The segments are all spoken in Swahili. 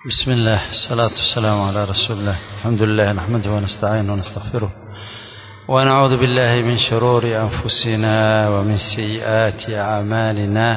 بسم الله الصلاة والسلام على رسول الله الحمد لله نحمده ونستعينه ونستغفره ونعوذ بالله من شرور أنفسنا ومن سيئات أعمالنا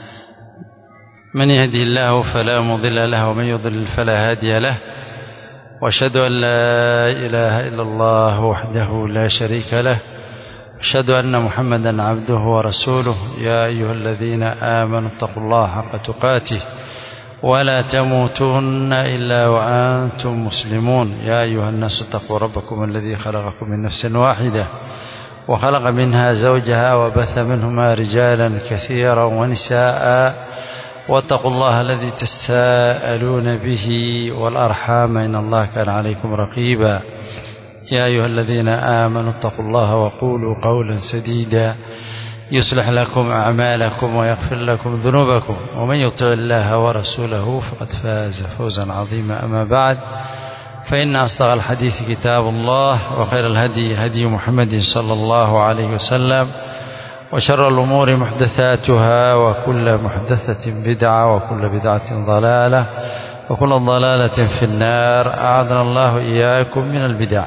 من يهدي الله فلا مضل له ومن يضلل فلا هادي له واشهد أن لا إله إلا الله وحده لا شريك له أشهد أن محمدا عبده ورسوله يا أيها الذين آمنوا اتقوا الله حق تقاته ولا تموتن إلا وأنتم مسلمون يا أيها الناس اتقوا ربكم الذي خلقكم من نفس واحدة وخلق منها زوجها وبث منهما رجالا كثيرا ونساء واتقوا الله الذي تساءلون به والأرحام إن الله كان عليكم رقيبا يا أيها الذين آمنوا اتقوا الله وقولوا قولا سديدا يصلح لكم أعمالكم ويغفر لكم ذنوبكم ومن يطع الله ورسوله فقد فاز فوزا عظيما أما بعد فإن أصدق الحديث كتاب الله وخير الهدي هدي محمد صلى الله عليه وسلم وشر الأمور محدثاتها وكل محدثة بدعة وكل بدعة ضلالة وكل ضلالة في النار أعاذنا الله إياكم من البدع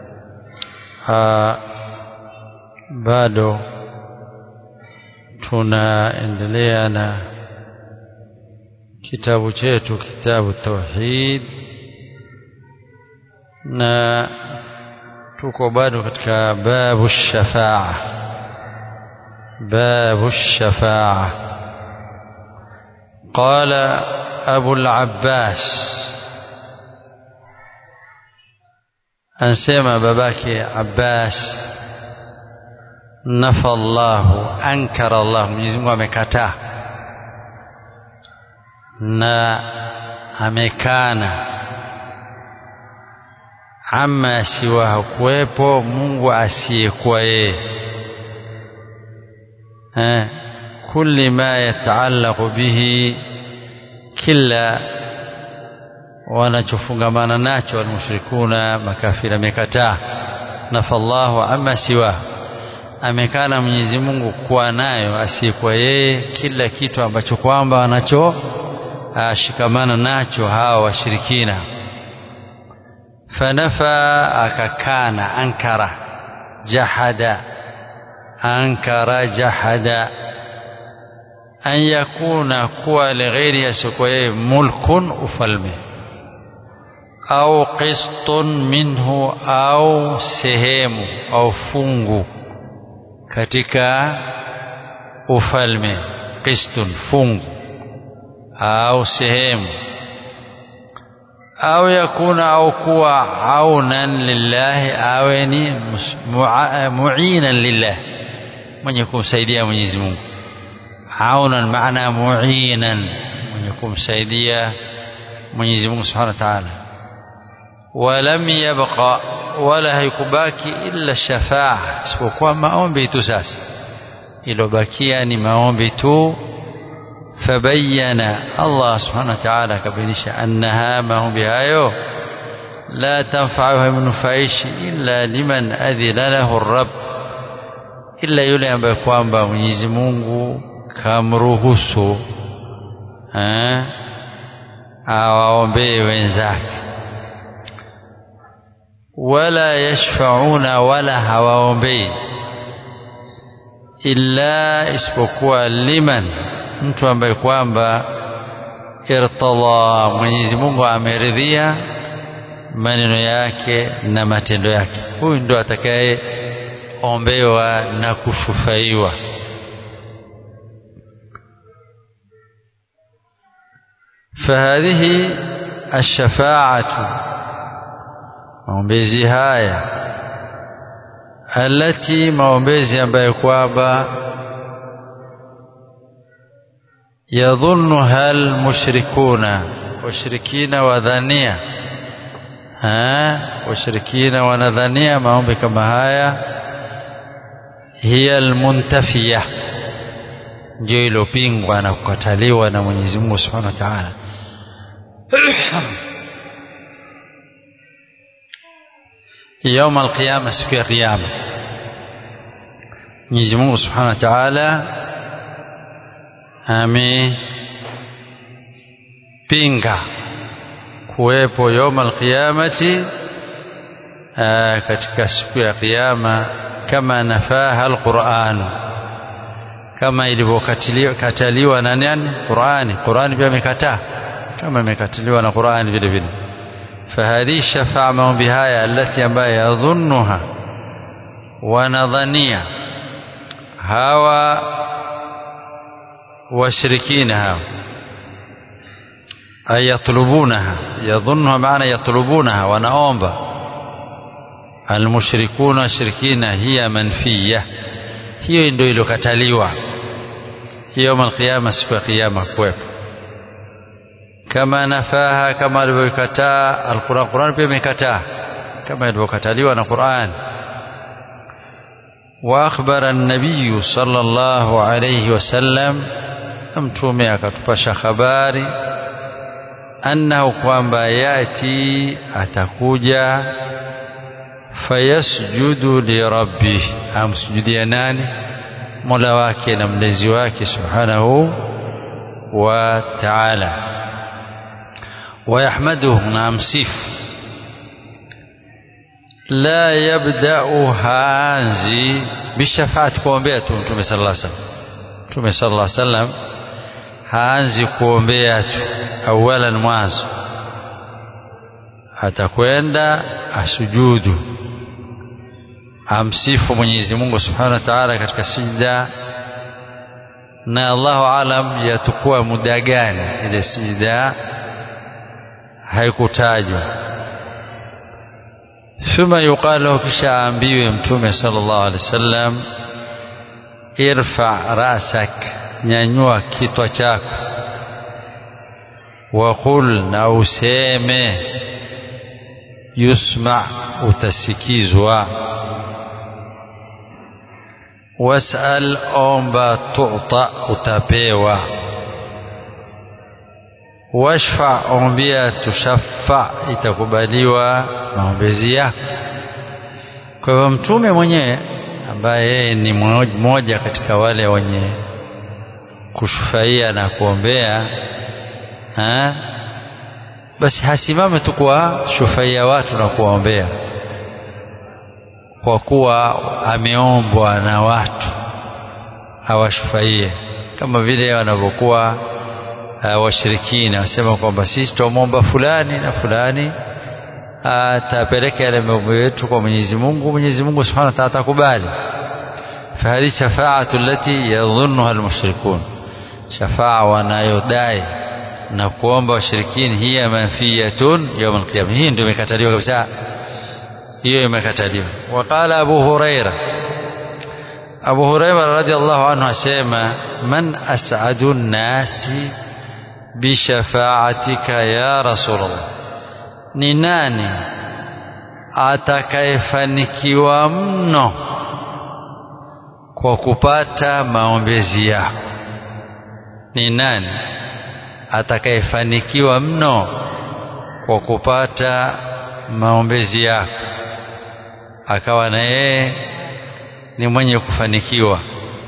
bado tunaendelea na kitabu chetu kitabu tauhid na tuko bado katika babu shafaa babu shafaa قال أبو العباس أنسمى باباك عباس nafa Allahu ankara Allah Mwenyezi Mungu amekataa na amekana ama siwa kuwepo Mungu asiyekuwa yeye eh kulli ma yataallaqu bihi kila wanachofungamana nacho almushrikuna makafiri amekataa nafa Allahu amma siwahu amekana Mwenyezi Mungu kuwa nayo asiyekuwa yeye kila kitu ambacho kwamba anacho ashikamana nacho hawa washirikina fanafa akakana ankara jahada ankara jahada an yakuna kuwa lighairi asiyekuwa yeye mulkun ufalme au qistun minhu au sehemu au fungu katika ufalme qistun fungu au sehemu au yakuna au kuwa aunan lillahi awe ni muinan lillah mwenye kumsaidia Mwenyezi Mungu aunan maana muinan mwenye kumsaidia Mwenyezi Mungu Subhanahu wa Ta'ala ولم يبقى wala haikubaki illa shafaa isipokuwa maombi tu sasa ilobakia ni maombi tu fabayana Allah subhanahu wa ta'ala akabainisha annaha maombi hayo la tanfa'u haimnufaishi illa liman adhina lahu rabb illa yule ambaye kwamba Mwenyezi Mungu kamruhusu eh awaombee wenzake wala yashfauna wala hawaombei illa isipokuwa liman mtu ambaye kwamba irtadha Mwenyezi Mungu ameridhia maneno yake na matendo yake huyu ndo atakaye ombewa na kushufaiwa فهذه الشفاعه maombezi haya alati maombezi ambayo kwamba yadhunnuha almushrikuna washirikina wadhania washirikina wanadhania maombi kama haya hiya almuntafiya ndio ilopingwa na kukataliwa na Mwenyezi Mungu Subhanahu wa Ta'ala يوم القيامة siku ya kiyama Mwenyezi Mungu Subhanahu wa Ta'ala amepinga kuwepo yawm alqiyamati katika siku ya kiyama kama nafaha alquran kama ilivyokataliwa na nani Qurani Qurani pia imekataa kama imekataliwa na Qurani vile vile fahadhi shafa'a maombi haya alati ambayo yadhunnuha wanadhania hawa washirikina hawa ay yatlubunaha yadhunnuha maana yatlubunaha wanaomba almushrikuna washirikina hiya manfiya hiyo ndio iliyokataliwa hiyo yawm alqiyama siku ya kiyama kuwepo kama nafaha kama alivyokataa alquran quran pia imekataa kama ilivyokataliwa na Qur'an واخبر النبي صلى الله عليه وسلم mtume akatupasha habari annahu kwamba yati atakuja fayasjudu lirabbih amsujudia nani mola wake na mlezi wake subhanahu wa ta'ala wayahmaduhu na amsifu la yabda'u haanzi bishafaati kuombea tu mtume sallallahu alaihi wasallam mtume sallallahu alaihi wasallam haanzi kuombea tu awalan mwanzo atakwenda asujudu amsifu Mwenyezi Mungu Subhanahu wa Ta'ala katika sijda na Allahu alam yatukua muda gani ile sijda haikutajwa thumma yuqal lahu kisha aambiwe mtume sallallahu alaihi wasallam irfa rasak nyanyua kitwa chako waqul na useme yusma utasikizwa wasal omba tuta utapewa washfa ombia tushaffa itakubaliwa maombezi yako kwa hivyo mtume mwenyewe ambaye yeye ni mmoja katika wale wenye kushufaia na kuombea ha? basi hasimame tu kwa shufaia watu na kuwaombea kwa kuwa ameombwa na watu awashufaie kama vile wanavyokuwa uh, washirikina wasema kwamba sisi tuamwomba fulani na fulani atapeleka yale mambo yetu kwa Mwenyezi Mungu Mwenyezi Mungu Subhanahu wa Ta'ala atakubali fahadhi shafaatu allati yadhunnuha almushrikun shafaa wanayodai na kuomba washirikini hiya manfiyatun yawm alqiyama hii ndio imekataliwa kabisa hiyo imekataliwa waqala abu huraira abu huraira radhiallahu anhu asema man as'adu nnasi bishafaatika ya rasulullah ni nani atakayefanikiwa mno kwa kupata maombezi yako ni nani atakayefanikiwa mno kwa kupata maombezi yako akawa na yeye ni mwenye kufanikiwa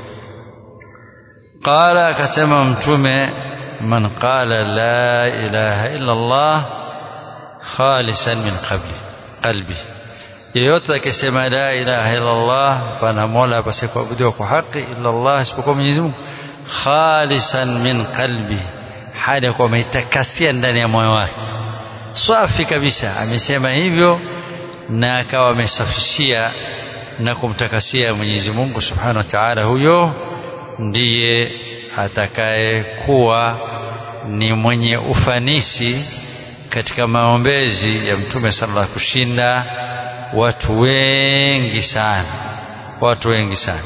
qala akasema mtume man qala la ilaha illa Allah khalisan min qabli qalbi yeyote akisema la ilaha illa Allah pana mola apase kuabudiwa kwa haki illa Allah isipokuwa Mwenyezi Mungu khalisan min qalbi hali ya kuwa ameitakasia ndani ya moyo wake safi kabisa amesema hivyo na akawa amesafishia na kumtakasia Mwenyezi Mungu Subhanahu wa Ta'ala huyo ndiye atakayekuwa ni mwenye ufanisi katika maombezi ya Mtume sallallahu kushinda watu wengi sana watu wengi sana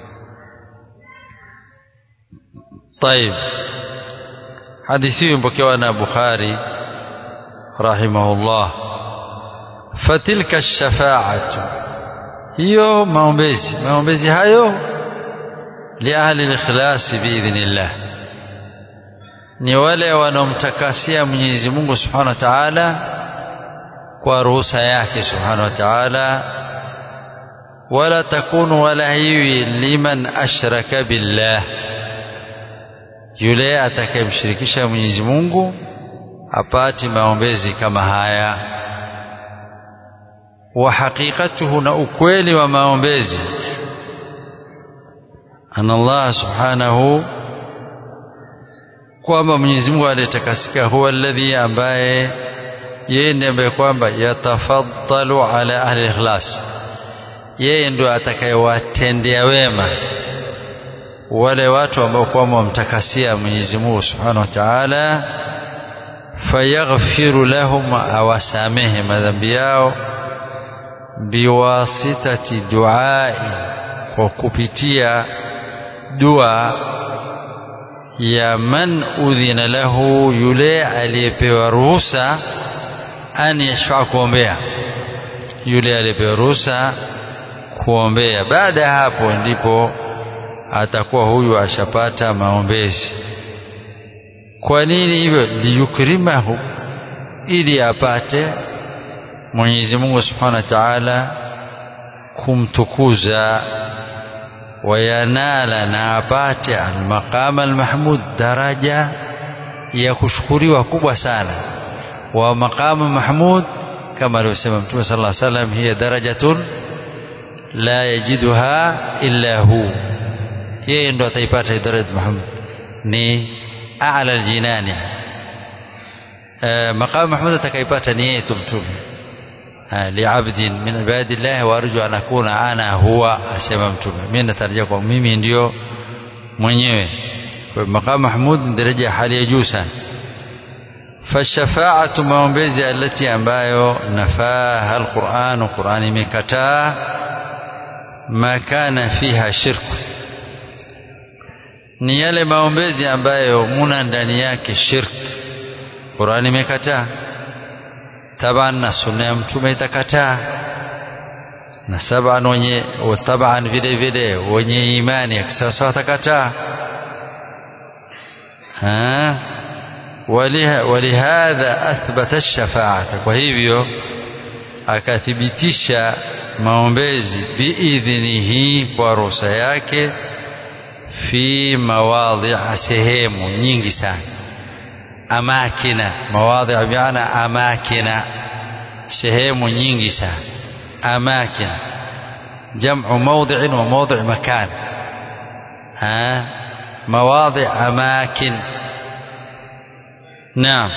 طيب حديثي مبكوا أنا بخاري رحمه الله فتلك الشفاعة hiyo maombezi maombezi hayo liahli likhlasi biidhnillah ni wale wanaomtakasia Mwenyezi Mungu Subhanahu wa Ta'ala kwa ruhusa yake Subhanahu wa Ta'ala wala takunu wala hiwi liman ashraka billah yule atakayemshirikisha Mwenyezi Mungu apati maombezi kama haya wa haqiqatuhu na ukweli wa maombezi ana Allah subhanahu kwamba Mwenyezi Mungu aliyetakasika huwa alladhi ambaye yeye ndiye ambaye kwamba yatafaddalu ala ahli ikhlas yeye ndio atakayewatendea wema wale watu ambao kwamba wamtakasia Mwenyezi Mungu Subhanahu wa Ta'ala fayaghfiru lahum awasamehe madhambi yao biwasitati duai kwa kupitia dua ya man udhina lahu yule aliyepewa ruhusa an yashfa kuombea yule aliyepewa ruhusa kuombea baada ya hapo ndipo atakuwa huyu ashapata maombezi kwa nini hivyo liyukrimahu ili apate Mwenyezi Mungu Subhanahu wa Ta'ala kumtukuza wayanala na apate almaqama almahmud daraja ya kushukuriwa kubwa sana wa maqama mahmud kama alivyosema Mtume sallallahu alaihi wasallam hiya darajatun la yajiduha illa hu yeye ndo ataipata daraja mahmud ni a'la aljinani maqama mahmud atakaipata ni yeye mtume لعبد من عباد الله وارجو ان اكون انا هو asema mtume mimi natarajia kwa mimi ndio mwenyewe kwa maqam mahmud ni daraja ya hali ya juu sana fashafaatu maombezi alati ambayo nafaha alquran quran imekataa ma kana fiha shirku ni yale maombezi ambayo muna ndani yake shirk Qur'an imekataa taban na sunna ya mtume itakataa na saban wenye taban vile vile wenye imani ya kisasa watakataa walihadha athbata ash-shafa'ata kwa hivyo akathibitisha maombezi biidhnihi kwa ruhusa yake fi mawadhi sehemu nyingi sana amakina mawadhi biana amakina sehemu nyingi sana amakina جمع موضع وموضع مكان ها مواضع أماكن نعم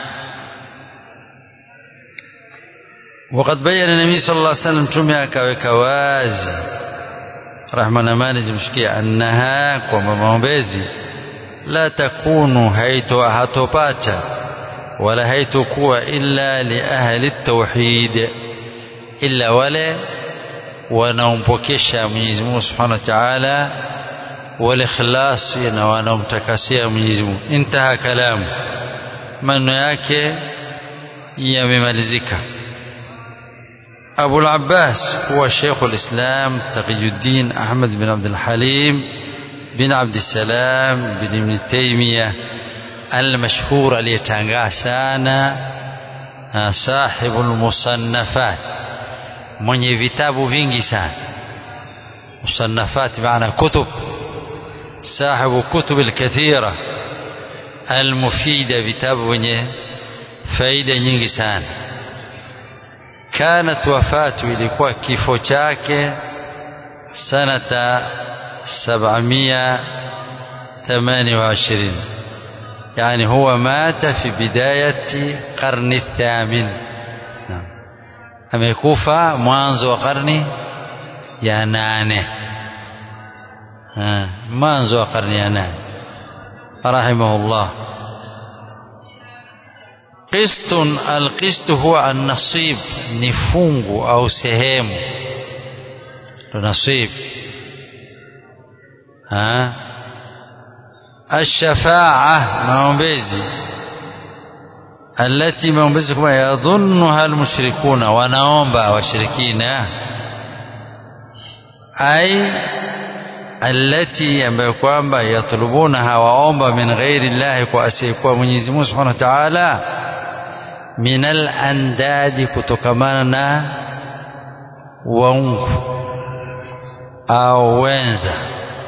وقد بين النبي صلى الله عليه وسلم تمي كوازي رحمة نماني زمشكي أنها كما موبيزي لا تكون هيتو هاتوباتا ولا هيتو كوا إلا لأهل التوحيد إلا ولا wanaompokesha Mwenyezi Mungu Subhanahu wa Ta'ala walikhlas na wanaomtakasia Mwenyezi Mungu intaha kalamu maneno yake yamemalizika أبو العباس هو شيخ الإسلام تقي الدين أحمد بن عبد الحليم بن عبد السلام بن ابن تيمية المشهور aliyetangazana صاحب المصنفات mwenye vitabu vingi sana مصنفات معنى كتب صاحب كتب الكثيرة المفيدة vitabu wenye faida nyingi sana كانت وفاته ilikuwa kifo chake sanata 728 يعني هو مات في بداية قرن الثامن amekufa mwanzo wa karni ya nane mwanzo wa karni ya nane rahimahullah qistun alqistu huwa annasib ni fungu au sehemu ndo nasib الشفاعة maombezi التي maombezi kama yadhunnuha almushrikuna wanaomba washirikina ai التي ambayo kwamba yatlubuna hawaomba min ghairi llahi kwa asiyekuwa Mwenyezi Mungu Subhanahu wa Ta'ala min al-andadi kutokamana na waungu au wenza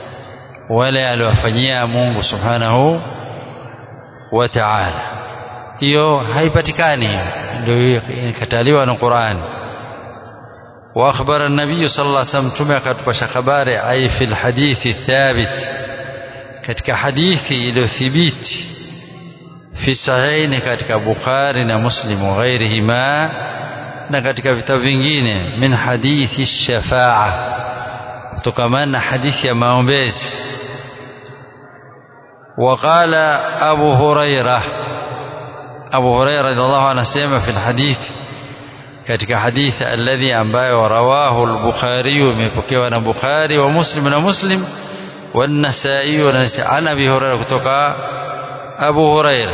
wale aliwafanyia Mungu Subhanahu wa Ta'ala hiyo haipatikani ndio ikataliwa na Qur'an wa akhbara an-nabiy sallallahu alayhi wasallam tume akatupasha habari ai fil hadithi thabit katika hadithi iliyothibiti fi sahihaini katika Bukhari na Muslim wa ghairihima na katika vitabu vingine min hadithi shafaa kutokamana na hadithi ya maombezi وقال أبو هريرة أبو هريرة رضي الله عنه سيما في الحديث katika hadithi alladhi ambayo rawahu al-Bukhari imepokewa na Bukhari wa Muslim na Muslim wa An-Nasa'i wa an Abi Hurairah kutoka Abu Hurairah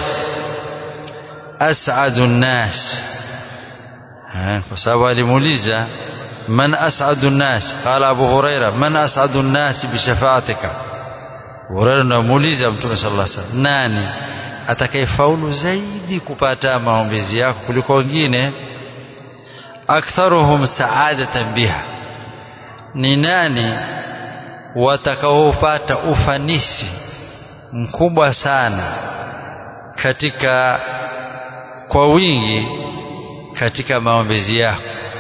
as'adu an-nas kwa sababu alimuuliza man as'adu an-nas qala Abu Hurairah man as'adu an-nas bi shafa'atika Hurairah anamuuliza Mtume sallallahu alaihi wasallam nani atakayefaulu zaidi kupata maombezi yako kuliko wengine aktharuhum sa'adatan biha ni nani watakaopata ufanisi mkubwa sana katika kwa wingi katika maombezi yako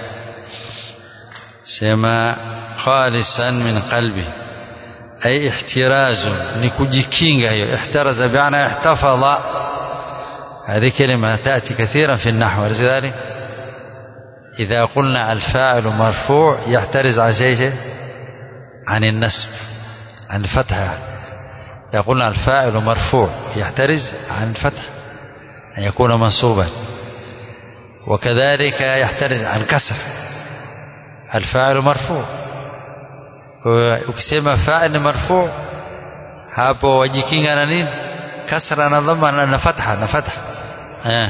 sema khalisan min qalbi ay ihtirazu ni kujikinga hiyo ihtaraza bi'ana ihtafadha هذه كلمة تأتي كثيرا في النحو ولذلك إذا قلنا الفاعل مرفوع يحترز عن شيء عن النسب عن الفتحة إذا قلنا الفاعل مرفوع يحترز عن الفتح أن يكون منصوبا وكذلك يحترز عن كسر الفاعل مرفوع ukisema fa'il marfu hapo wajikinga na nini kasra na dhamma na fatha na fatha eh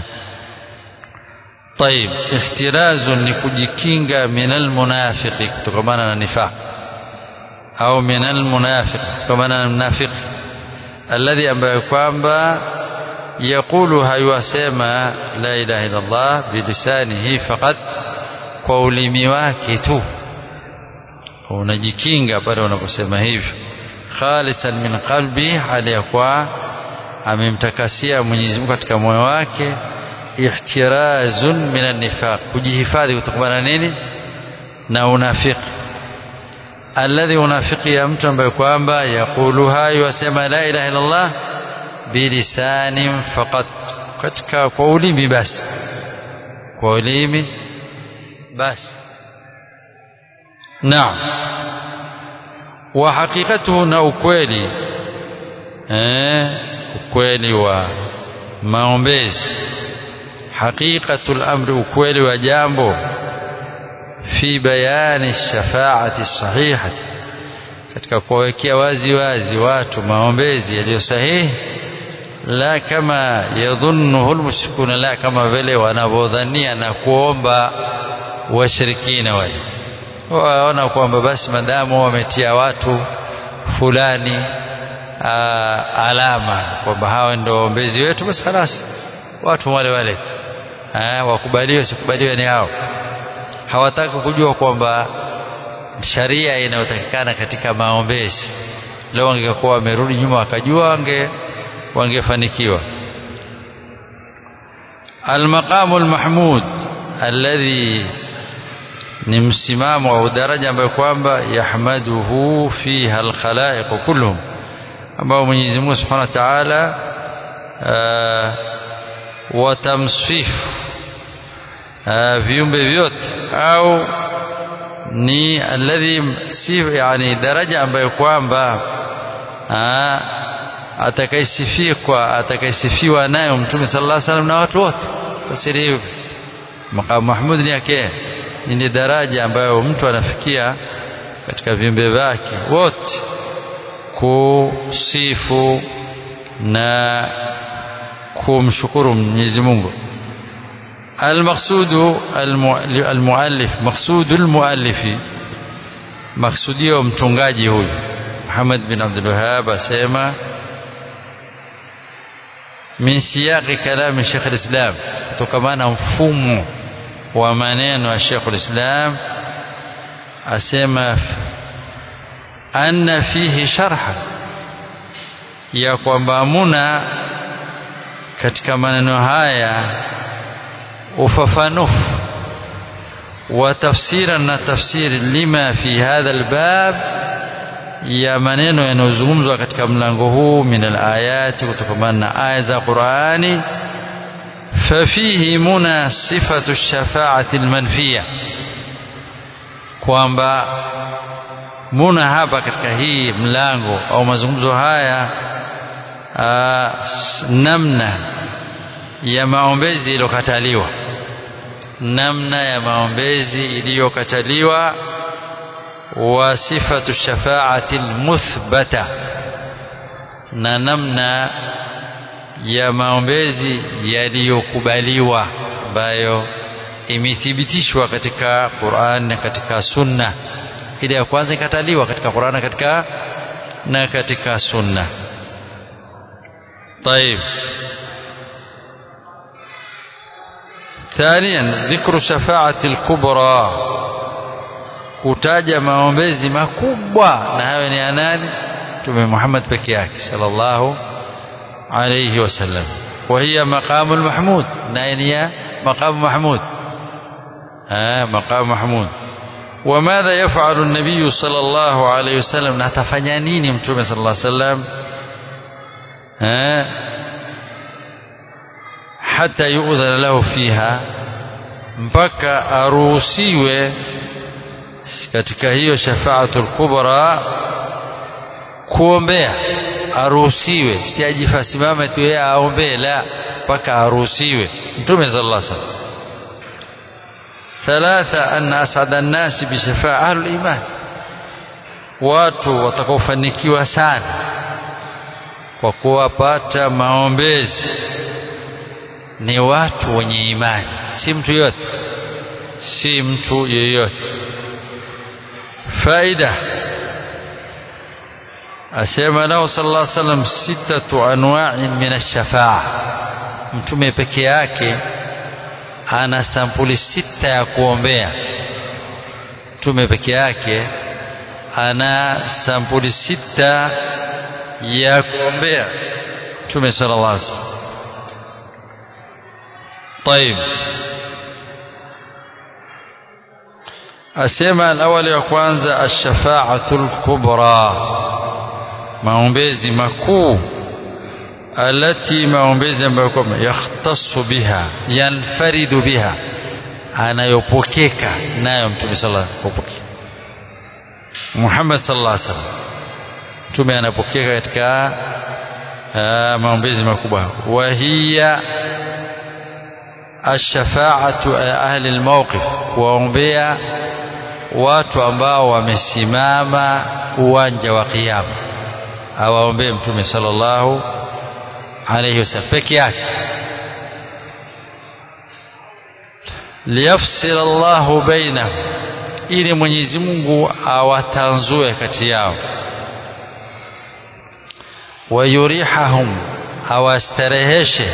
طيب احتراز ni kujikinga min almunafiqi kutokana na nifaq au min almunafiq kutokana na mnafiq alladhi ambaye kwamba yakulu hayasema la ilaha illa Allah bilisanihi faqat kwa ulimi wake tu unajikinga pale unaposema hivyo khalisan min qalbi hali ya kwa amemtakasia Mwenyezi Mungu katika moyo wake ihtirazun min an-nifaq kujihifadhi kutokana na nini na unafiki alladhi unafiki ya mtu ambaye kwamba yakulu hayo wasema la ilaha illa Allah bilisanin faqat katika kwa ulimi basi kwa ulimi basi naam wa hakikatuhu na ukweli eh ukweli wa maombezi haqiqatul amri ukweli wa jambo fi bayani shafaati sahihati katika kuwawekea wazi wazi watu maombezi yaliyo sahihi la kama yadhunnuhu almushrikuna la kama vile wanavyodhania na kuomba washirikina wale waona kwamba basi madamu wametia watu fulani aa, alama kwamba hawa ndio waombezi wetu basi خلاص watu wale wale tu wakubaliwe sikubaliwe ni hao hawataka kujua kwamba sharia inayotakikana katika maombezi leo wangekuwa wamerudi nyuma wakajua wange wangefanikiwa المقام المحمود الذي ni msimamo au daraja ambayo kwamba yahmaduhu fiha alkhalaiq kulluhum ambao Mwenyezi Mungu Subhanahu wa Ta'ala watamsifu viumbe vyote au ni alladhi si yani daraja ambayo kwamba atakaisifiwa atakaisifiwa nayo Mtume sallallahu alaihi wasallam na watu wote fasiri hivyo maqam mahmud ni yake ni daraja ambayo mtu anafikia katika viumbe vyake wote kusifu na kumshukuru Mwenyezi Mungu المقصود المؤلف مقصود المؤلف مقصوديو mtungaji huyu Muhammad bin Abdul Wahhab asema min siyaqi kalami Sheikh al-Islam kutokamana mfumo wa maneno ya Sheikh al-Islam asema anna fihi sharha ya kwamba muna katika maneno haya ufafanufu wa tafsira na tafsiri lima fi hadha albab ya maneno yanayozungumzwa katika mlango huu min alayati kutokamana na aya za Qur'ani fafihi muna sifatu shafaati almanfiya kwamba muna hapa katika hii mlango au mazungumzo haya aa, namna ya maombezi iliyokataliwa namna ya maombezi iliyokataliwa wa sifatu shafaati almuthbata na namna ya maombezi yaliyokubaliwa ambayo imethibitishwa katika Qur'an na katika Sunna ile ya kwanza ikataliwa katika Qur'an na katika na katika Sunna طيب ثانيا ذكر شفاعة الكبرى kutaja maombezi makubwa na hayo ni anani Mtume Muhammad peke yake sallallahu alayhi wasallam wa hiya maqamul mahmud na ni maqam mahmud ah maqam mahmud وماذا يفعل النبي صلى الله عليه وسلم نتفanya nini mtume صلى الله عليه وسلم hata yu'dhana lahu fiha mpaka aruhusiwe katika hiyo shafaatul kubra kuombea aruhusiwe si ajifasimame tu yeye aombee la mpaka aruhusiwe mtume sallallahu alaihi wasallam ثلاثة أن أسعد الناس بشفاعة أهل الإيمان watu watakaofanikiwa sana kwa kuwapata maombezi ni watu wenye imani si mtu yote si mtu yeyote faida asema nao sallallahu alaihi wasallam sitatu anwa'in min ash-shafa'a mtume peke yake ana sampuli sita ya kuombea mtume peke yake ana sampuli sita ya kuombea mtume sallallahu alaihi wasallam طيب asema alawali ya kwanza ash-shafa'atul kubra maombezi makuu alati maombezi ambayo kwamba yakhtassu biha yanfaridu biha anayopokeka nayo mtume sallallahu alaihi wasallam Muhammad sallallahu alaihi wasallam mtume anapokeka katika maombezi makubwa wa hiya ash-shafa'atu ahli al-mawqif kuwaombea watu ambao wamesimama uwanja wa kiyama awaombee mtume sallallahu alayhi wasallam peke yake liyafsil Allahu bainahum ili Mwenyezi Mungu awatanzue kati yao wayurihahum awastareheshe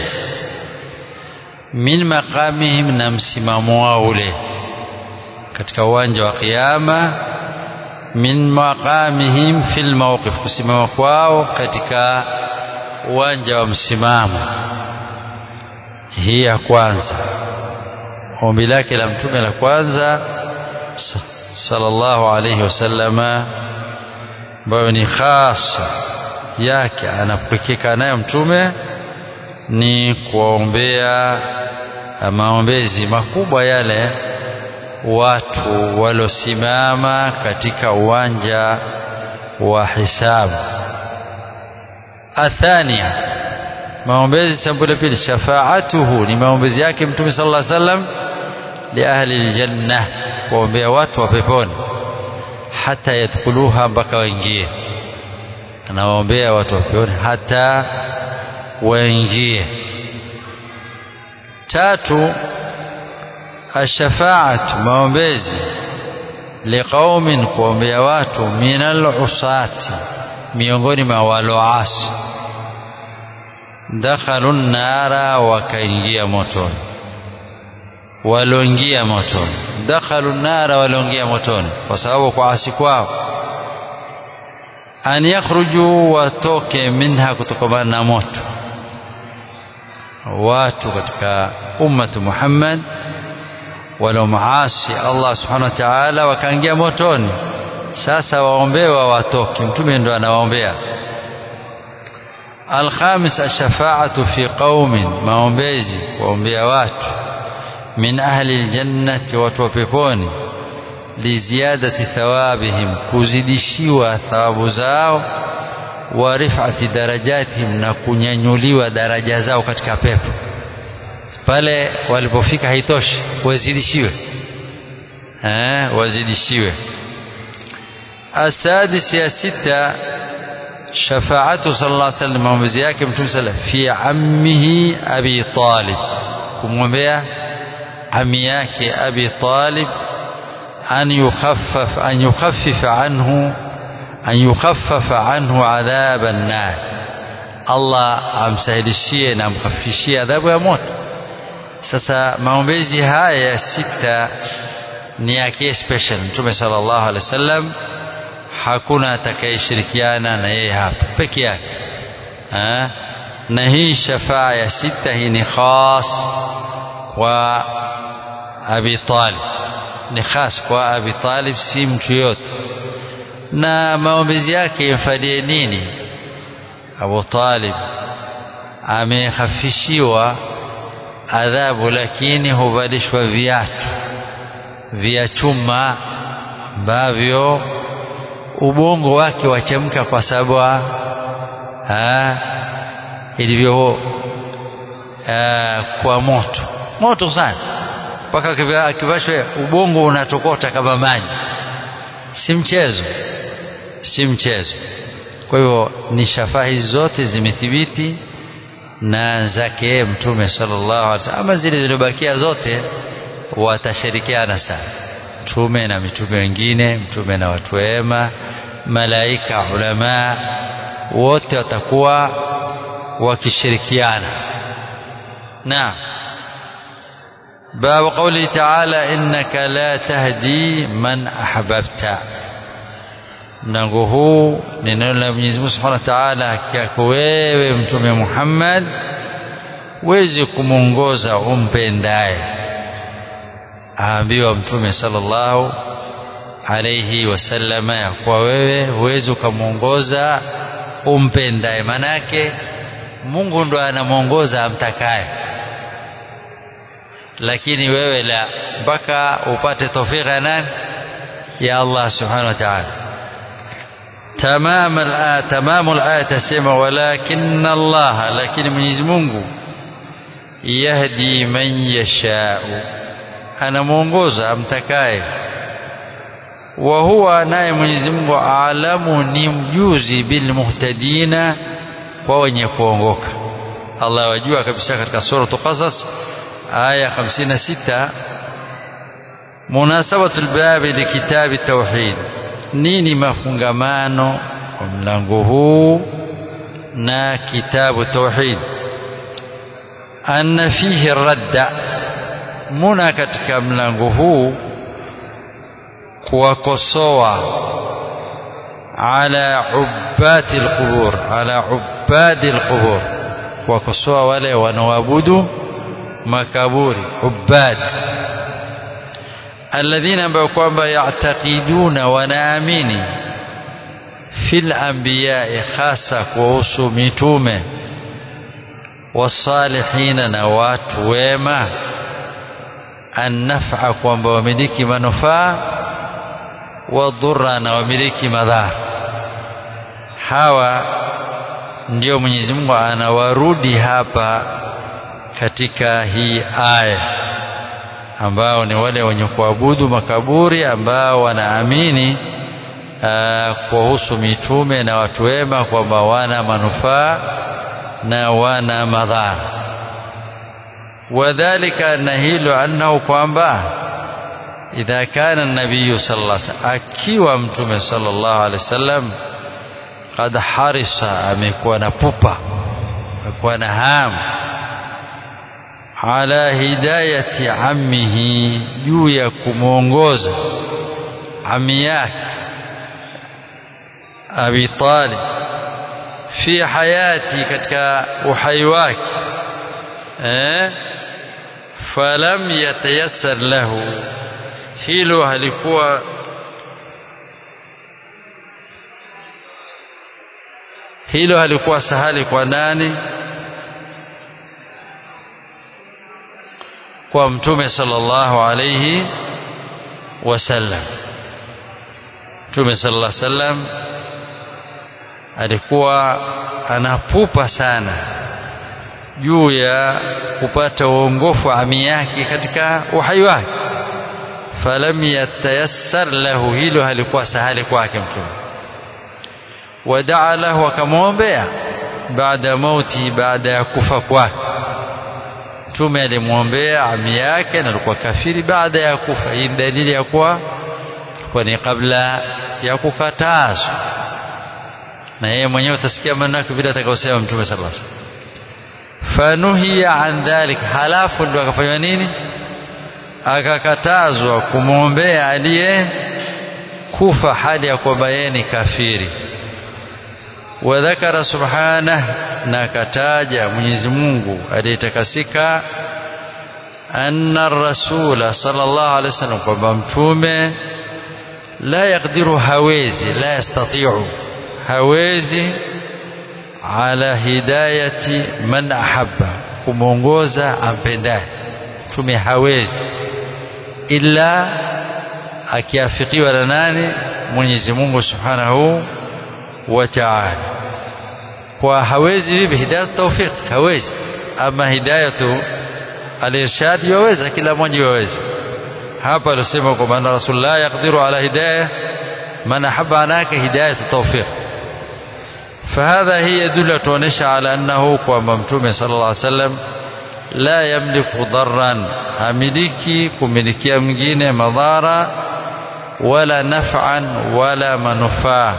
min maqamihim na msimamo wao ule katika uwanja wa kiyama min maqamihim fil mawqif kusimama kwao katika uwanja wa msimamo hii ya kwanza ombi lake la mtume la kwanza sallallahu alayhi wasallama ambayo ni khasa yake anapokeka nayo mtume ni kuwaombea maombezi makubwa yale watu walosimama katika uwanja wa hisabu athania maombezi sampuli pili shafaatuhu ni maombezi yake mtume sallallahu alaihi wasallam li ahli aljanna kuombea watu wa peponi hata yadkhuluha mpaka waingie anawaombea watu wa peponi hata waingie tatu ashafaatu maombezi liqaumin kuombea watu minal usati miongoni mwa waloasi dakhalu nara wakaingia motoni waloingia motoni dakhalu nara waloingia motoni kwa sababu kwa asi kwao an yakhruju watoke minha kutokamana na moto watu katika ummatu Muhammad waliomaasi Allah subhanahu wa ta'ala wakaingia motoni sasa waombewa watoke mtume ndo anawaombea alkhamis ashafaatu fi qaumin maombezi kuombea watu min ahli aljannati watu wa peponi liziadati thawabihim kuzidishiwa thawabu zao wa rifati darajatihim na kunyanyuliwa daraja zao katika pepo pale walipofika haitoshi wazidishiwe eh wazidishiwe السادس يا ستة شفاعته صلى الله عليه وسلم maombezi yake mtume sala fi ammihi abi talib kumwombea ami yake abi talib an yukhaffaf an yukhaffifa anhu an yukhaffafa anhu adhab an-nar Allah amsahilishie na amkhafifishie adhabu ya moto sasa maombezi haya ya sita ni yake special mtume sallallahu alaihi wasallam hakuna atakayeshirikiana na yeye hapa peke yake na hii shafaa ya sita hii ni khas kwa Abi Talib ni khas kwa Abi Talib si mtu yote na maombezi yake yamfadie nini Abu Talib amehafishiwa adhabu lakini huvalishwa viatu vya chuma ambavyo ubongo wake wachemka kwa sababu ilivyo kwa moto moto sana mpaka akivashwa ubongo unatokota kama maji si mchezo si mchezo kwa hivyo ni shafaa hizi zote zimethibiti na zake mtume sallallahu alaihi wasallam ama zile zilizobakia zote watashirikiana sana mtume na mitume wengine mtume na watu wema malaika ulama wote watakuwa wakishirikiana na باب قوله تعالى إنك لا تهدي من أحببت mlango huu ni neno la Mwenyezi Mungu Subhanahu wa Ta'ala haki yako wewe mtume Muhammad wezi kumwongoza umpendaye aambiwa mtume sallallahu alayhi wasallama ya kuwa wewe huwezi ukamwongoza umpendaye manake Mungu ndo anamwongoza amtakaye lakini wewe la mpaka upate tawfika nani ya Allah subhanahu wa ta'ala تمام الآية تمام الآية تسمى ولكن الله لكن Mwenyezi Mungu yahdi man yashau anamuongoza amtakaye wa huwa naye Mwenyezi Mungu alamu ni mjuzi bil muhtadina kwa wenye kuongoka Allah wajua kabisa katika sura Qasas aya 56 munasabatul babi likitabi tauhid nini mafungamano wa mlango huu na kitabu tauhid anna fihi radda muna katika mlango huu kuwakosoa ala ubati alqubur ala ubadi alqubur kuwakosoa wale wanaoabudu makaburi ubad alladhina ambao kwamba ya'taqiduna wanaamini fil anbiya'i hasa kuhusu mitume wasalihina na watu wema annaf'a kwamba wamiliki manufaa wadhurra na wamiliki madhara hawa ndio Mwenyezi Mungu anawarudi hapa katika hii aya ambao ni wale wenye kuabudu makaburi ambao wanaamini kuhusu mitume na watu wema kwamba wana manufaa na wana madhara wadhalika na hilo annahu kwamba idha kana nabiyu sallallahu alaihi wasallam akiwa mtume sallallahu alaihi wasallam qad harisa amekuwa na pupa amekuwa na hamu ala hidayati ammihi juu ya kumwongoza ami yake Abi Talib fi hayati katika uhai wake eh falam yatayassar lahu hilo halikuwa hilo halikuwa sahali kwa nani kwa mtume sallallahu alayhi wasallam mtume sallallahu alayhi wasallam alikuwa anapupa sana juu ya kupata uongofu ami yake katika uhai wake falam yatayassar lahu hilo halikuwa sahali kwake mtume wadaa lahu akamwombea baada mauti baada ya kufa kwake mtume alimwombea ami yake na alikuwa kafiri baada ya kufa hii dalili ya kuwa kwa ni kabla ya kukatazwa na yeye mwenyewe utasikia maneno yake vile atakayosema mtume sallallahu alaihi wasallam fanuhiya an dhalik halafu ndo akafanywa nini akakatazwa kumwombea aliye kufa hali ya kwamba yeye ni kafiri wadhakara subhanah na akataja Mwenyezi Mungu aliyetakasika anna rasula sallallahu alaihi wasallam kwamba mtume la yakdiru hawezi la yastati'u hawezi ala hidayati man ahabba kumwongoza ampendaye mtume hawezi illa akiafikiwa na nani Mwenyezi Mungu Subhanahu wa Ta'ala kwa hawezi vipi hidayat tawfiq hawezi ama hidayatu al-irshad yaweza kila mmoja yaweza hapa alisema kwamba anna rasulullah yaqdiru ala hidayah man ahabba anaka hidayatu tawfiq فهذا هي يدل تونش على أنه كما متوم صلى الله عليه وسلم لا يملك ضرا هملكي كملكيا mwingine madhara ولا نفعا ولا منفعه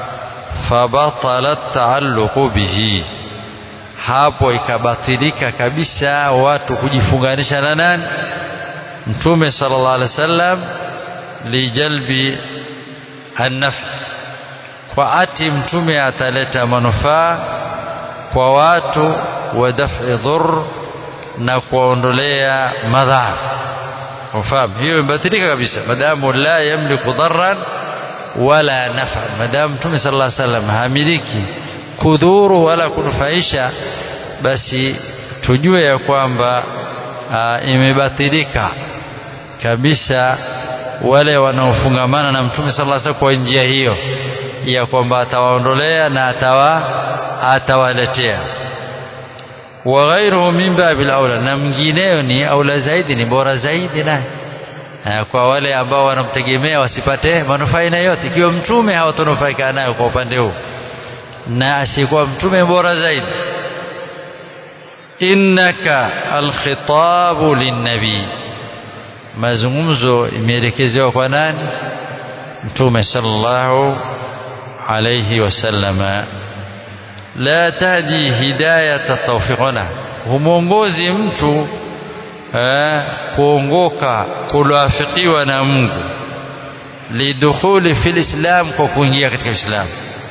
فبطل التعلق به hapo ikabatilika kabisa watu kujifunganisha na nani mtume sallallahu alaihi wasallam lijalbi an-naf' kwa ati mtume ataleta manufaa kwa watu wa daf'i dhur na kuondolea madhara ufahamu hiyo imebatilika kabisa madamu la yamliku dharran wala nafa madamu mtume sallallahu alaihi wasallam hamiliki kudhuru wala kunufaisha basi tujue ya kwamba imebatilika kabisa wale wanaofungamana na mtume sallallahu alaihi wasallam kwa njia hiyo ya kwamba atawaondolea na atawa atawaletea wa ghairuhu min babil aula na mwingineyo ni aula zaidi ni bora zaidi naye kwa wale ambao wanamtegemea wasipate manufaa aina yote ikiwa mtume hawatanufaika nayo kwa upande huu na asikuwa mtume bora zaidi innaka alkhitabu linnabii mazungumzo imeelekezewa kwa nani mtume sallallahu alayhi wasallama la tahdi hidayata tawfiqana humwongozi mtu kuongoka kuloafikiwa na Mungu lidukhuli fil islam kwa kuingia katika Uislamu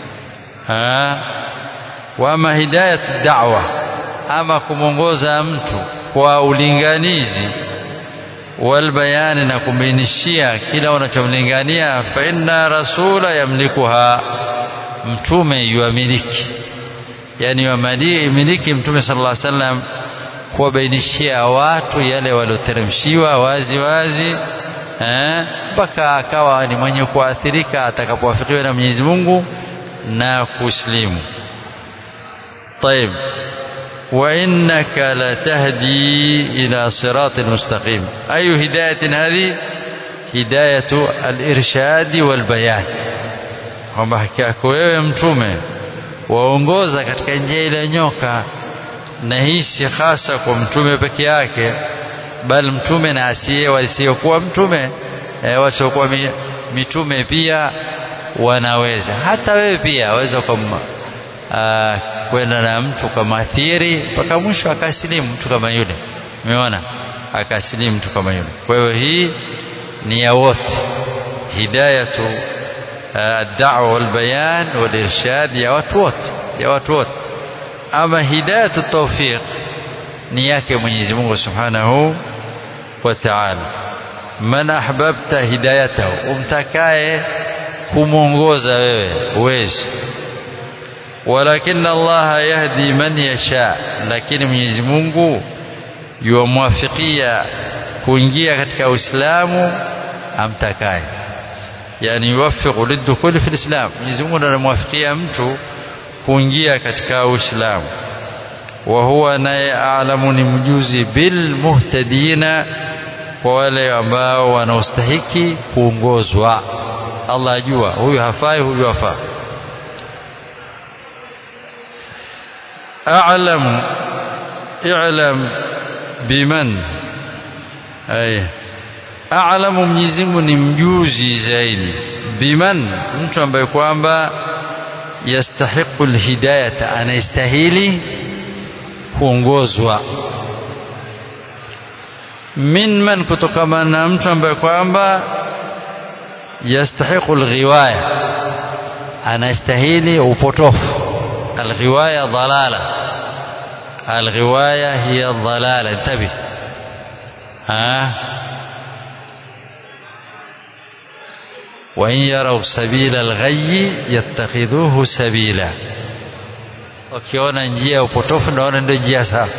wama hidayatu da'wa ama kumwongoza mtu kwa ulinganizi walbayani na kumbainishia kila unachomlingania fa inna rasula yamlikuha mtume yuamiliki yani yuamiliki mtume sallallahu alaihi wasallam kuwabainishia watu yale walioteremshiwa wazi wazi mpaka akawa ni mwenye kuathirika atakapowafikiwa na Mwenyezi Mungu na kuslimu طيب وإنك لتهدي إلى صراط مستقيم أي هداية هذه هداية الإرشاد والبيان kwamba haki yako wewe mtume waongoza katika njia ile nyoka na hii si hasa kwa mtume peke yake bali mtume na asiye wasiokuwa mtume e, wasiokuwa mitume pia wanaweza hata wewe pia waweza kwenda na mtu kamaathiri mpaka mwisho akasilimu mtu kama yule umeona akasilimu mtu kama yule kwa hiyo hii ni ya wote hidayatu الدعوة والبيان والإرشاد يا watu wote ya watu wote ama hidayatu tawfiq ni yake Mwenyezi Mungu Subhanahu wa Ta'ala man ahbabta hidayatahu umtakaye kumwongoza wewe uwezi walakin Allah yahdi man yasha lakini Mwenyezi Mungu yuwamwafikia kuingia katika Uislamu amtakaye yani yuwaffiqu lidukhuli fi lislam Mwenyezi Mungu anamwafikia mtu kuingia katika Uislamu wa huwa naye a'lamu ni mjuzi bil muhtadina kwa wale ambao wanaostahiki kuongozwa Allah ajua huyu hafai huyu hafaa a'lamu i'lam biman ay a'lamu Mwenyezi Mungu ni mjuzi zaidi biman mtu ambaye kwamba yastahiqu alhidayata anastahili kuongozwa min man kutokana na mtu ambaye kwamba yastahiqu alghiwaya anastahili upotofu alghiwaya dhalala alghiwaya hiya dhalala intabi ha وإن يروا سبيل الغي يتخذوه سبيلا wakiona njia ya upotofu naona ndio njia safi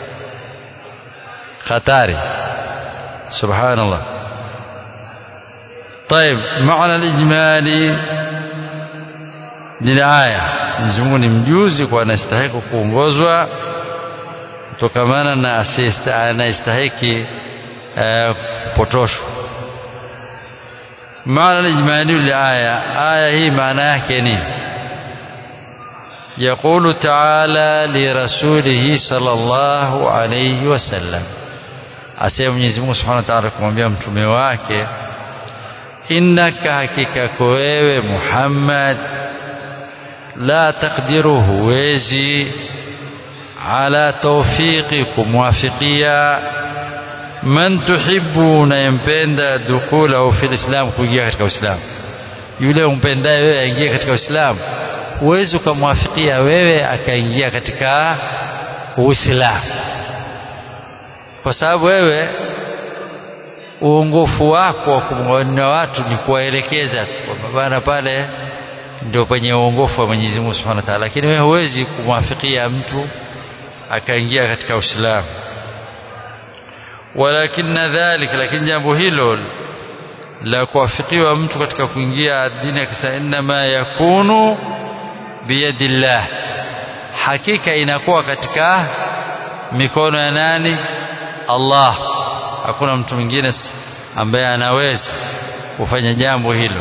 hatari subhanallah طيب معنى الإجمالي للآية Mwenyezi Mungu ni mjuzi kwa anastahili kuongozwa kutokamana na anastahiki kupotoshwa معنى الإجمالي للآية آية هي معناها كنين يقول تعالى لرسوله صلى الله عليه وسلم asema Mwenyezi Mungu Subhanahu wa Ta'ala kumwambia mtume wake innaka hakika wewe Muhammad la taqdiru huwezi ala tawfiqi kumwafikia man tuhibbu unayempenda dukhulahu fil islam kuingia katika uislamu yule umpendaye wewe aingie katika uislamu huwezi ukamwafikia wewe akaingia katika uislamu kwa sababu wewe uongofu wako wa kumwona watu ni kuwaelekeza tu kwamba bana pale ndio penye uongofu wa Mwenyezi Mungu Subhanahu wa Ta'ala lakini wewe huwezi kumwafikia mtu akaingia katika uislamu walakinna dhalik lakini jambo hilo la kuwafikiwa mtu katika kuingia dini akisa inma yakunu biyadillah hakika inakuwa katika mikono ya nani Allah hakuna mtu mwingine ambaye anaweza kufanya jambo hilo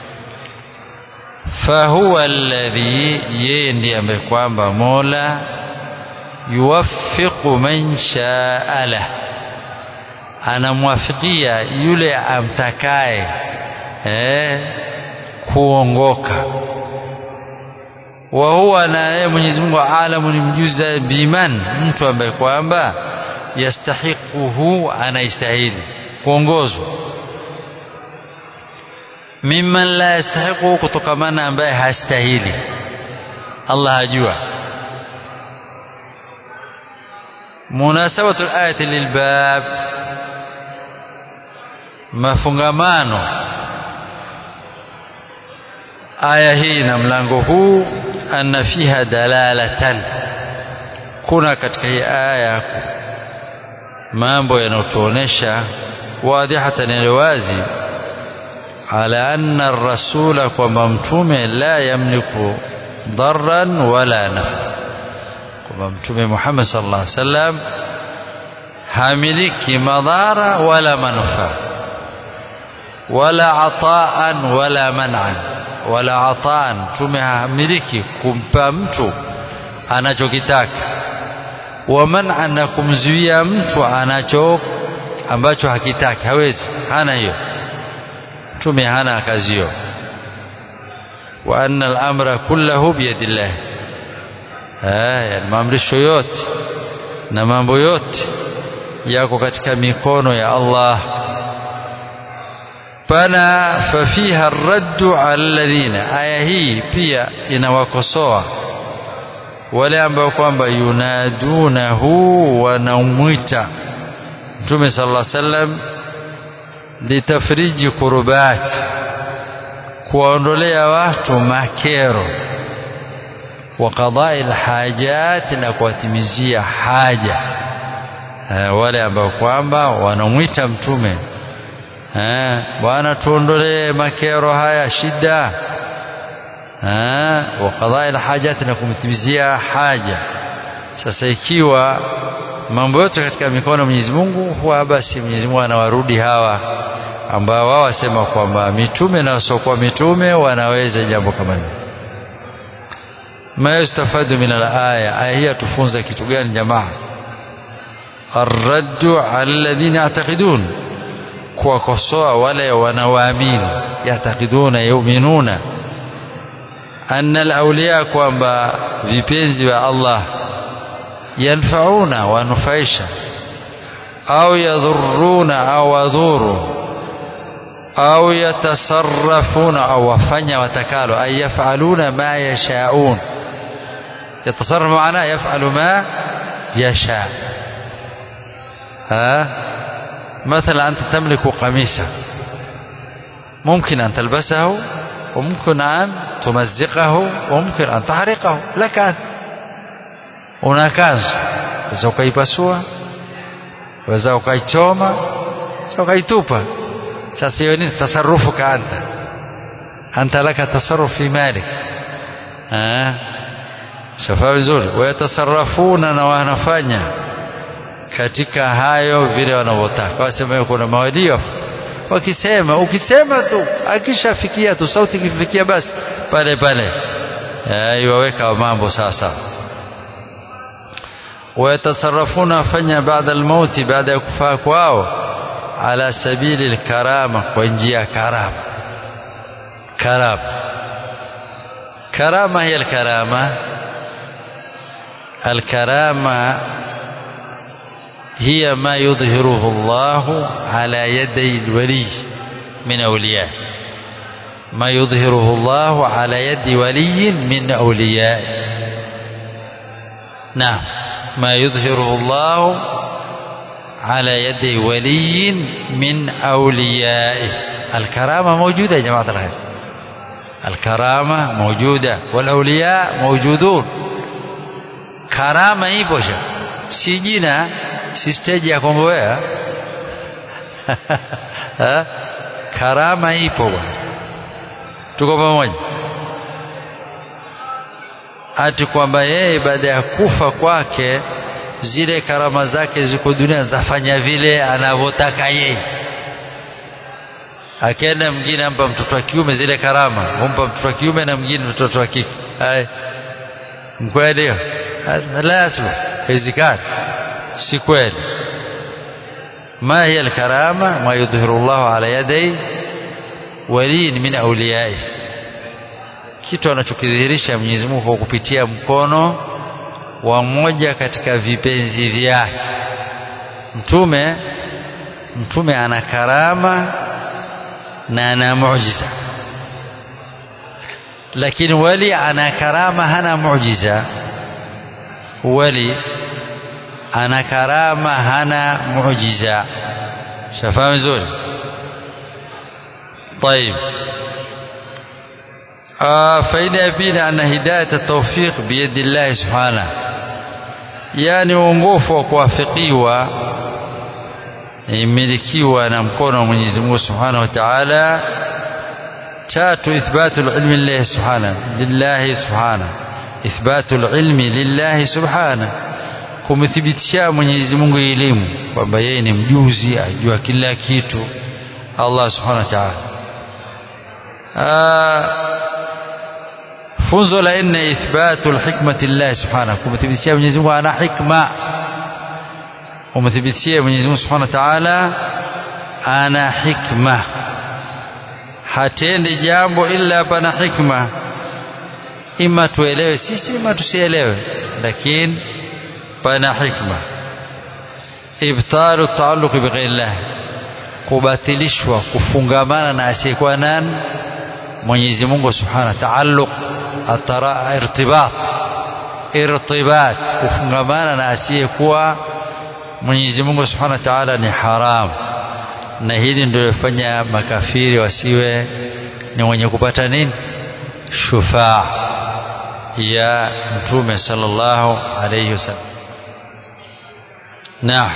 fahuwa alladhi yeye ndiye ambaye kwamba Mola yuwaffiqu man shaa lahu anamwafikia yule amtakaye eh, kuongoka wa huwa na yeye Mwenyezi Mungu alamu ni mjuza biman mtu ambaye kwamba yastahiquhu anaistahili kuongozwa mimman la yastahiquhu kutokamana ambaye hastahili Allah ajua munasabatu al-ayati lilbab mafungamano aya hii na mlango huu anna fiha dalalatan kuna katika hii aya mambo yanayotuonesha wadhihatan alwazi ala anna ar-rasula kwamba mtume la yamliku darran wala nafa kwamba mtume Muhammad sallallahu alaihi wasallam hamiliki madhara wala manufaa wala ataan wala man'an wala ataan mtume hamiliki kumpa mtu anachokitaka wa man'an na kumzuia mtu anacho ambacho hakitaki hawezi hana hiyo mtume hana kazi hiyo wa anna al-amra kullahu biyadillah eh maamrisho yote na mambo yote yako katika mikono ya Allah pana fafiha raddu ala alladhina aya hii pia inawakosoa wale ambao kwamba yunadunahu wanamwita mtume sallallahu alaihi wasallam litafriji kurubat kuwaondolea watu makero wa qadai alhajat na kuwatimizia haja wale ambao kwamba wanamwita mtume bwana tuondolee makero haya shida wa qadai alhajat na kumtimizia haja sasa ikiwa mambo yote katika mikono Mwenyezi Mungu huwa basi Mwenyezi Mungu anawarudi hawa ambao wao wasema kwamba mitume na wasiokuwa mitume wanaweza jambo kama hilo ma yustafadu min alaya aya hii tufunza kitu gani jamaa arraddu ala alladhina ya'taqidun kuwakosoa wale wanaoamini yataqiduna yuminuna anna alawliya kwamba vipenzi wa Allah yanfauna wanufaisha au yadhuruna au wadhuru au yatasarrafuna au wafanya watakalo ay yafaluna ma yashaun yatasarrafu maana yafalu ma yasha ها مثلا أنت تملك قميصا ممكن أن تلبسه وممكن أن تمزقه وممكن أن تحرقه لك أنت una kanzu waweza ukaipasua waweza ukaichoma sa ukaitupa sasa hiyo nini tasarufuka anta anta laka tasarruf fi malik shafaa vizuri wayatasarafuna na wanafanya katika hayo vile wanavyotaka wasema kuna mawadio wakisema ukisema tu akishafikia tu sauti ikifikia basi pale pale iwaweka mambo sawa sawa wayatasarafuna fanya baada almauti baada ya kufaa kwao ala sabili alkarama kwa njia ya karama karama karama hiya alkarama الكرامة هي ما يظهره الله على يدي الولي من أوليائه ما يظهره الله على يد ولي من أوليائه نعم ما يظهره الله على يد ولي من أوليائه الكرامة موجودة يا جماعة الخير الكرامة موجودة والأولياء موجودون karama ipo sha si jina si stage ya Kongowea karama ipo bwana tuko pamoja ati kwamba yeye baada ya kufa kwake zile karama zake ziko dunia zafanya vile anavyotaka yeye akienda mwingine ampa mtoto wa kiume zile karama humpa mtoto wa kiume na mwingine mtoto wa kike hai mkweli hiyo لا يصلح haiwezekani si kweli ما هي الكرامة ما يظهر الله على يدي ولي من أوليائه kitu anachokidhihirisha Mwenyezi Mungu kwa kupitia mkono wa mmoja katika vipenzi vyake mtume mtume ana karama na ana muujiza lakini wali ana karama hana muujiza wali ana karama hana muujiza shafahamu vizuri طيب آه فإذا يبين أن هداية التوفيق بيد الله سبحانه يعني uongofu wa kuwafikiwa imilikiwa na mkono wa Mwenyezi Mungu Subhanahu wa Ta'ala tatu ithbatu ilmi lillahi subhanahu lillahi subhanahu ithbatu ilmi lillahi subhanahu kumthibitishia Mwenyezi Mungu elimu kwamba yeye ni mjuzi ajua kila kitu Allah subhanahu wa ta'ala funzo la nne ithbatu alhikmati lillahi subhanahu kumthibitishia Mwenyezi Mungu ana hikma umthibitishia Mwenyezi Mungu subhanahu wa ta'ala ana hikma hatendi jambo illa pana hikma ima tuelewe sisi ima tusielewe lakini pana hikma ibtalu taalluq bighairillah kubatilishwa kufungamana na asiyekuwa nani Mwenyezi Mungu Subhanahu taalluq atara irtibat irtibat kufungamana na asiyekuwa Mwenyezi Mungu Subhanahu wa Ta'ala ni haramu na hili ndio lifanya makafiri wasiwe ni wenye kupata nini shufaa ya mtume sallallahu alayhi wasallam naam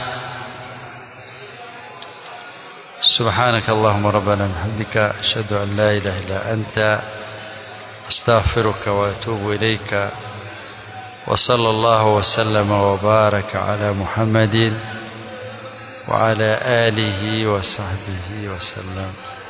سبحانك اللهم ربنا وبحمدك أشهد أن لا إله إلا أنت أستغفرك وأتوب إليك وصلى الله وسلم وبارك على محمد وعلى آله وصحبه وسلم